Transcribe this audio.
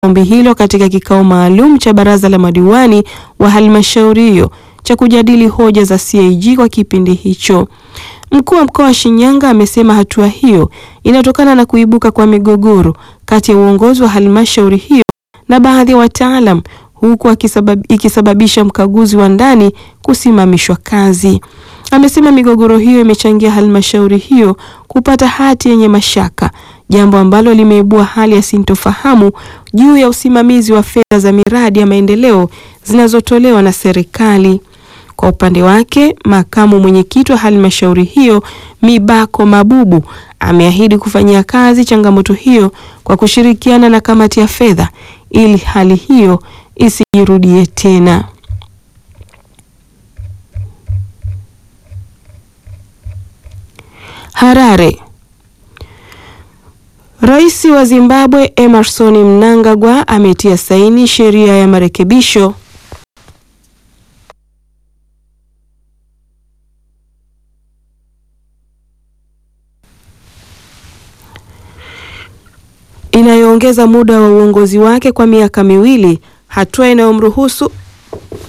ombi hilo katika kikao maalum cha baraza la madiwani wa halmashauri hiyo cha kujadili hoja za CAG kwa kipindi hicho. Mkuu wa mkoa wa Shinyanga amesema hatua hiyo inatokana na kuibuka kwa migogoro kati ya uongozi wa halmashauri hiyo na baadhi ya wataalam huku akisabab, ikisababisha mkaguzi wa ndani kusimamishwa kazi. Amesema migogoro hiyo imechangia halmashauri hiyo kupata hati yenye mashaka, jambo ambalo limeibua hali ya sintofahamu juu ya usimamizi wa fedha za miradi ya maendeleo zinazotolewa na serikali. Kwa upande wake, makamu mwenyekiti wa halmashauri hiyo Mibako Mabubu ameahidi kufanyia kazi changamoto hiyo kwa kushirikiana na kamati ya fedha ili hali hiyo isijirudie tena. Harare. Rais wa Zimbabwe Emmerson Mnangagwa ametia saini sheria ya marekebisho inayoongeza muda wa uongozi wake kwa miaka miwili, hatua inayomruhusu